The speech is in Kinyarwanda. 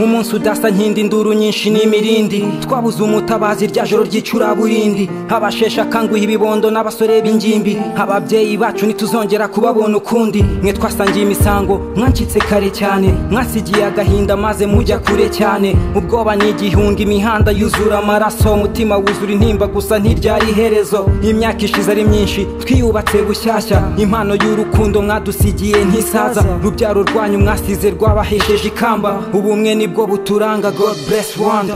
umunsi udasa nkindi induru nyinshi n'imirindi twabuze umutabazi rya joro ry'icuraburindi abasheshe akanguhe ibibondo n'abasore b'ingimbi ababyeyi bacu ntituzongera kubabona ukundi mwe twasangiye imisango mwancitse kare cyane mwasigiye agahinda maze mujya kure cyane ubwoba ni igihunga imihanda yuzura amaraso umutima wuzura intimba gusa ntiryari iherezo imyaka ishize ari myinshi twiyubatse bushyashya impano y'urukundo mwadusigiye ntisaza rubyaro rwanyu mwasize rwabahesheje ikamba ubumwe nibwo buturanga god bless rwanda